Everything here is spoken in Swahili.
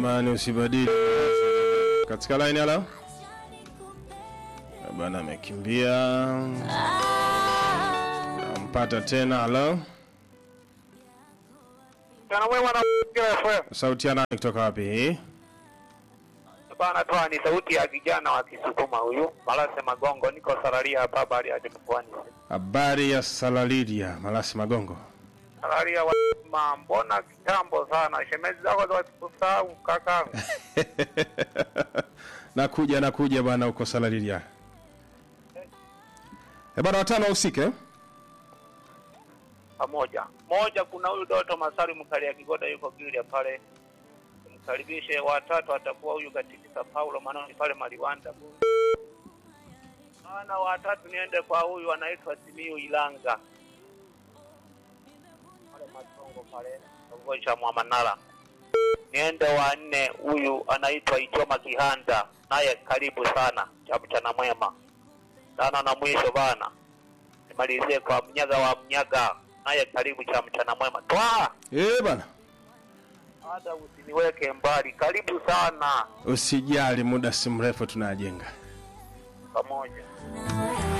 jamani, usibadili katika line. Halo bwana, amekimbia. Nampata tena. Halo, Mchana mwema na Mazingira FM. sauti ya nani kutoka wapi hii? Bana toa ni sauti ya kijana wa Kisukuma huyu. Malase Magongo niko Sararia hapa habari ya Mkoani. Habari ya Salalidia Malasi Magongo. Sararia wa ma mbona kitambo sana. Shemezi zako za kusahau kaka. nakuja nakuja bwana, uko Salalidia. E bwana, watano wahusike Pamoja. Moja kuna huyu Doto Masari mkali ya Kigoda yuko Gilia pale. Mkaribishe watatu atakuwa huyu katika Paulo Manoni pale Maliwanda. Ana watatu niende kwa huyu anaitwa Simiu Ilanga. Pale Matongo pale. Kitongoji cha Mwamanala. Niende wa nne huyu anaitwa Ichoma Kihanda naye karibu sana cha mchana mwema. Sana na mwisho bana. Nimalizie kwa mnyaga wa mnyaga naye karibu cha mchana mwema. Twaa! eh bwana, Hata usiniweke mbali, karibu sana usijali, muda si mrefu tunajenga. pamoja.